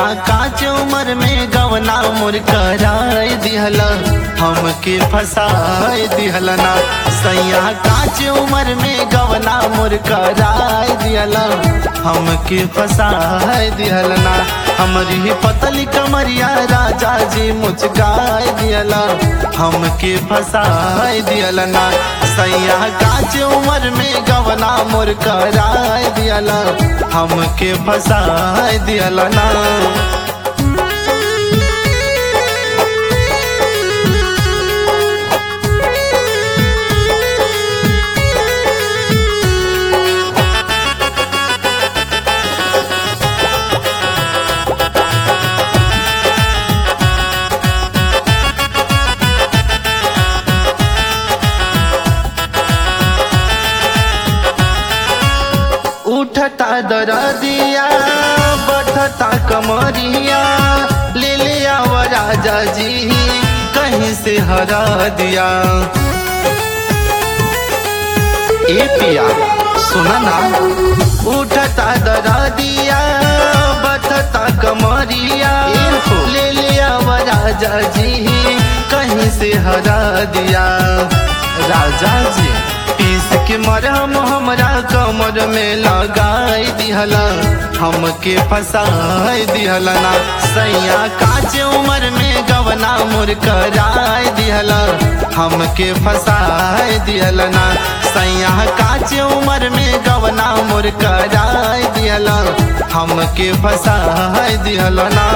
काच उम्र में गवना मुर कराय दिहल हमके फसाय दिहल ना सैया काच उम्र में गवना मुर कराय दिहल हमके फसाय दिहल ना हमारी पतली कमरिया राजा जी मुझगाय दिहल हमके फसाय दिहल ना सैया काच उम्र में गवना मुर कराय दिहल हमके फसाय दिहल ना उठता दरदिया बढ़ता कमरिया ले ले आव राजा जी कहीं से हरा दिया ए पिया सुना ना उठता दरदिया बढ़ता कमरिया ले ले आव राजा जी कहीं से हरा दिया राजा जी पीस के मरहम हमरा कमर में लगाई दिहला हमके फसाई दिहला ना सैया काच उम्र में गवना मुर कराई दिहला हमके फसाई दिहला ना सैया काच उम्र में गवना मुर कराई दिहला हमके फसाई दिहला ना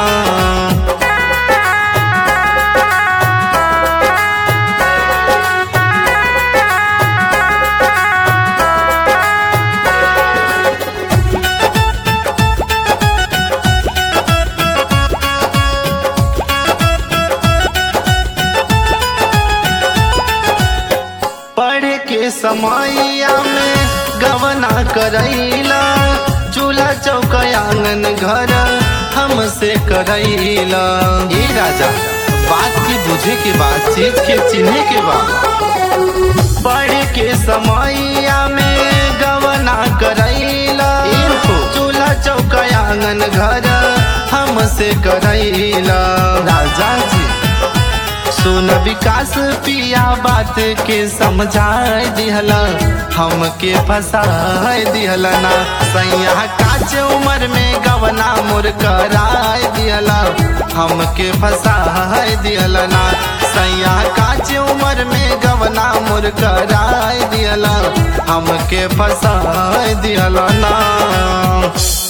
पढ़े के समैया में गवना करैला चूल्हा चौक आंगन घर हमसे करैला ए राजा बात के बुझे के बाद चीज के चिन्हे के बाद पढ़े के समैया में गवना करैला चूल्हा चौक आंगन घर हमसे करैला राजा जी सुन विकास पिया बात के समझाए दिहला हमके फसाए दिहला ना सैया काच उम्र में गवना मुर कराए दिहला हमके फसाए दिहला ना सैया काच उम्र में गवना मुर कराए दिहला हमके फसाए दिहला ना